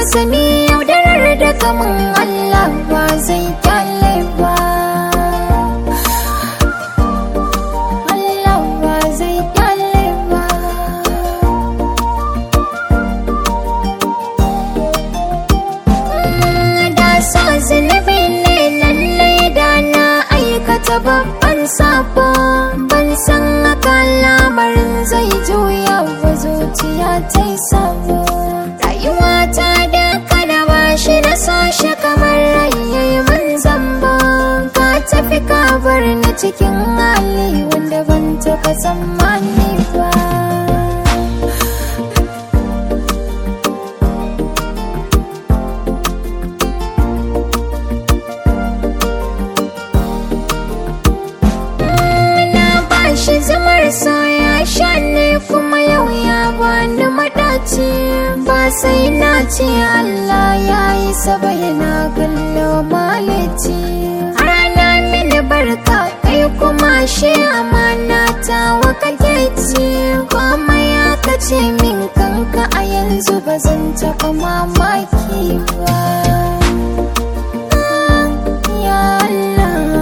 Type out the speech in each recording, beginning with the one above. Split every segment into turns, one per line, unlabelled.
sani yaudarar da kamun Allah ba zai kyale ba Allah ba zai kyale ba da so zunubi ne lallai da na aikata babban sabo ban san haka lamarin zai juya wa zuciya ta yi sabo rayuwa ta da kada ba shi da sashe kamar rayayi mun zambo ka tafi ka bar ni cikin hali wanda ban taɓa tsammani ba na bashi zamar so ya sha ne kuma yau ya bani madaci ba sai na ce Allah ya yi saba yana kallo malici rana mini barka kai kuma shi amana ta waka ci kuma ya kace min kanka a yanzu ba zan taɓa mamaki ba ya Allah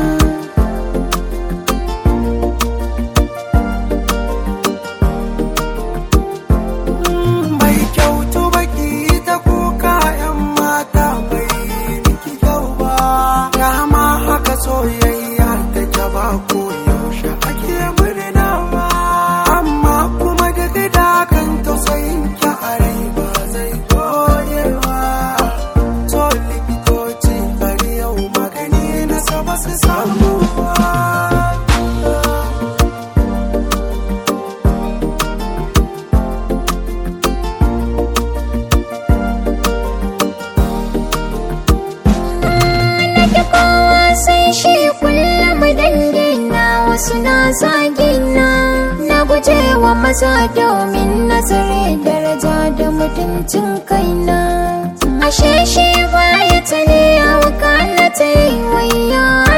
Mai kyautu baki ta kuka ‘yan mata bai miki kyau ba. Dama haka soyayya ta ba ko yaushe ake murna ba. Amma kuma duk da kan tausayin ki a rai ba zai goye ba. To likitoci bari yau magani na saba su samu ba.
nake kowa sai shi kullum dangi na wasu na zagi na na guje wa maza domin nazare daraja da mutuncin kaina ashe shi baya ta ne ya wakana ta yi wayya